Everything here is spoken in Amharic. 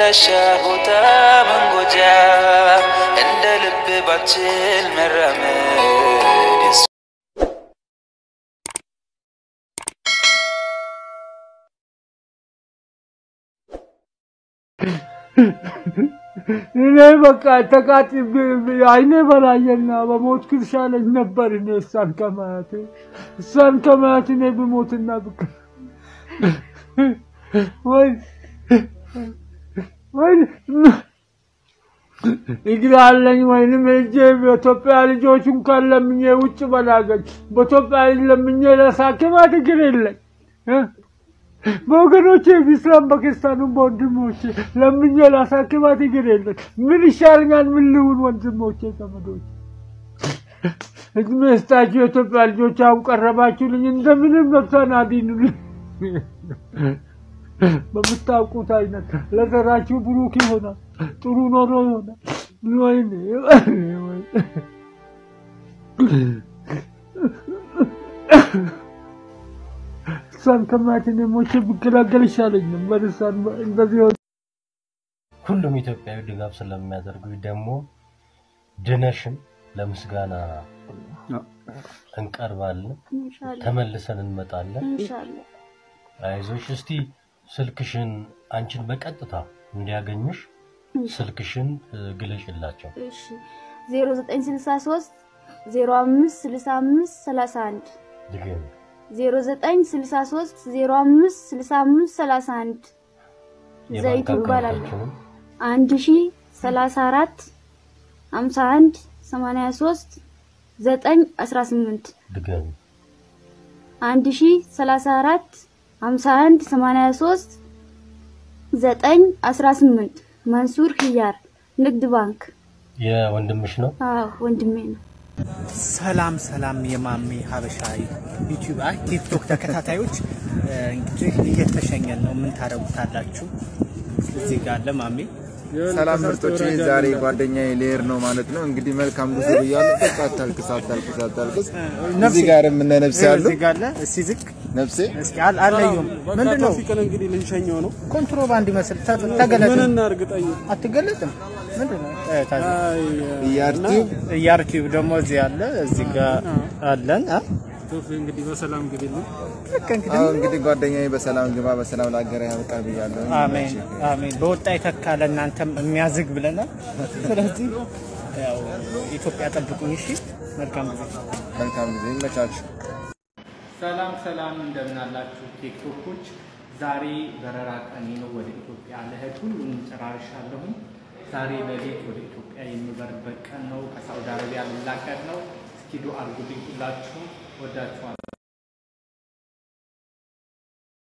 አድራሻ ቦታ መንጎጃ እንደ ልብ ባችል መራመድ የሱ እኔ በቃ ተቃጥ አይኔ በላየና በሞት ክርሻለኝ ነበር። እኔ እሷን ከማያት እሷን ከማያት እኔ ብሞትና ብቅ ወይ ወይ እግር አለኝ ወይንም እጄ በኢትዮጵያ ልጆች እንኳን ለምኜ ውጭ በላገኝ በኢትዮጵያ ለምኜ ለሳክማት እግር የለኝ እ? በወገኖቼ በኢስላም በክርስቲያኑም በወንድሞቼ ለምኜ ላሳክማት እግር የለኝ። ምን ይሻለኛል? ምን ልሁን? ወንድሞቼ ዘመዶች እድሜ ስጣችሁ። የኢትዮጵያ ልጆች አሁን ቀረባችሁልኝ፣ እንደምንም ነፍሷን አድኑልኝ። በምታውቁት አይነት ለዘራችሁ ብሩክ ይሆናል፣ ጥሩ ኖሮ ይሆናል። ወይኔ ወይኔ እሷን ከማየት እኔ ሞቼ ብገላገል ይሻለኝ ነበር። እሷን እንደዚህ ሆነ ሁሉም ኢትዮጵያዊ ድጋፍ ስለሚያደርጉ ደግሞ ድነሽም ለምስጋና እንቀርባለን፣ ኢንሻአላህ ተመልሰን እንመጣለን። ኢንሻአላህ አይዞሽ። እስቲ ስልክሽን አንቺን በቀጥታ እንዲያገኙሽ ስልክሽን እ፣ ግለጭላቸው። እሺ 0963 05 65 31 ድገሚ። 0963 05 65 31 ዘይቱ የባንክ ይባላል። አካውንታችንን አንድ ሺ ሰላሳ አራት ሀምሳ አንድ ሰማንያ ሶስት ዘጠኝ አስራ ስምንት ድገሚ። አንድ ሺ ሰላሳ አራት ሀምሳ አንድ ሰማንያ ሶስት ዘጠኝ አስራ ስምንት መንሱር ህያር ንግድ ባንክ። የወንድምሽ ነው? አዎ ወንድሜ ነው። ሰላም ሰላም የማሜ ሀበሻ ዩቲዩብ አይ ቲክቶክ ተከታታዮች እ፣ እንግዲህ እየተሸኘን ነው። ምን ታደርጉታላችሁ? እዚህ ጋር አለ ማሜ። ሰላም ምርጦች፣ ዛሬ ጓደኛዬ ሊሄድ ነው ማለት ነው። እንግዲህ መልካም ጉዞ ብያለሁ። በቃ አታልቅስ፣ አታልቅስ፣ አታልቅስ። እዚህ ጋር እነ ነፍሴ ያሉ እዚህ ጋር አለ። እስኪ ዝቅ ነፍሴ እስኪ አል- አለዩም ምንድን ነው ቶፊቅን እንግዲህ ልንሸኘው ነው። ኮንትሮባንድ ይመስል ተ- ተገለጥ ምን እናርግጠኝ? አትገለጥም። ምንድን ነው እ፣ ታዲያ እያርቲው እያርቲዩብ ደግሞ እዚህ አለ። እዚህ ጋር አለን አ? ቶፊ እንግዲህ በሰላም እንግዲህ ነው። በቃ እንግዲህ አሁን እንግዲህ ጓደኛዬ በሰላም ግባ፣ በሰላም ለሀገር ያብቃ ብያለሁ። አሜን አሜን። በወጣ የተካ ለእናንተም የሚያዝግ ብለናል። ስለዚህ ያው ኢትዮጵያ ጠብቁኝ። እሺ፣ መልካም ጊዜ። መልካም ጊዜ ይመቻችሁ። ሰላም ሰላም፣ እንደምን አላችሁ ቲክቶኮች? ዛሬ በረራ ቀኔ ነው። ወደ ኢትዮጵያ ልሄድ ሁሉንም ጨራርሻለሁኝ። ዛሬ ሌሊት ወደ ኢትዮጵያ የምበርበት ቀን ነው። ከሳውዲ አረቢያ ልላቀቅ ነው። እስኪ ዱአ አድርጉልኝ ሁላችሁም። ወዳችኋለሁ።